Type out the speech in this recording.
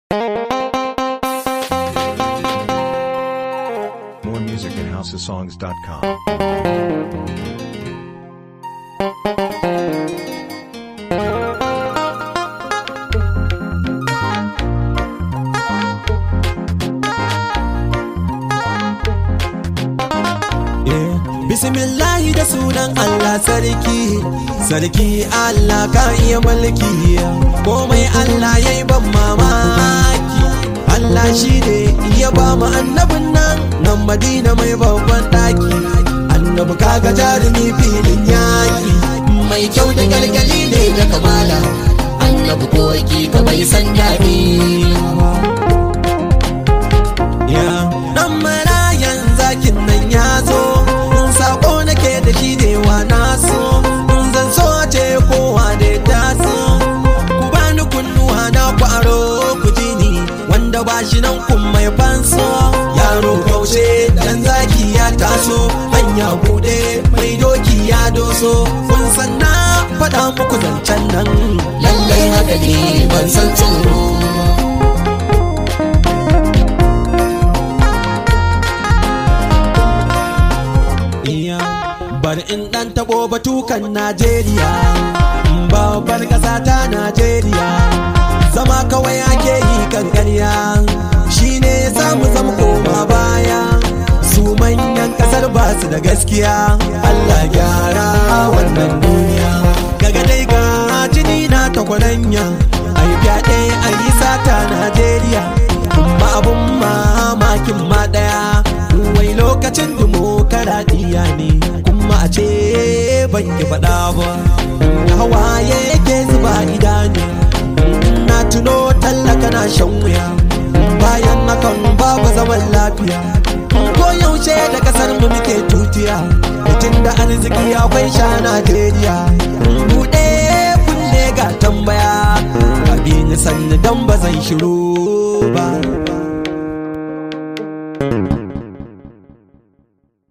More music at houseofsongs.com. Bismillahi da sunan Allah sarki, sarki Allah ka iya mulki, komai Allah ya yi ban mamaki. Allah shi ne ya ba mu annabin nan nan Madina mai babban ɗaki. Annabi kaga jarumi filin yaƙi, mai kyau da galgali ne da kamala. Annabi koki ka bai san daɗi. Ya, ɗan marayan zakin nan ya zo. sako nake da shi ne wa naso zan so ce kowa da ta so ku bani kunnuwa na kwaro ku ji ni wanda ba shi nan kun mai fanso yaro kaushe dan zaki ya taso hanya bude mai doki ya doso kun san na faɗa muku zancen nan lallai haka ne ban san tsoro bari in dan tabo batukan Najeriya babbar ƙasa ta Najeriya zama kawai ake yi kan ƙarya shine samu zama koma baya su manyan ƙasar ba su da gaskiya Allah gyara wannan duniya daga dai ga jini na ta kwaranya ai fyaɗe ai sata Najeriya kuma abun mamakin ma ɗaya wai lokacin dimokaraɗiyya ne kuma a ce ban yi faɗa ba da hawaye yake zuba idanu na tuno tallaka na shan wuya bayan hakan babu zaman lafiya ko yaushe da kasar mu muke tutiya mutum da arziki akwai sha Najeriya buɗe kunne ga tambaya abin sannu dan ba zan shiru ba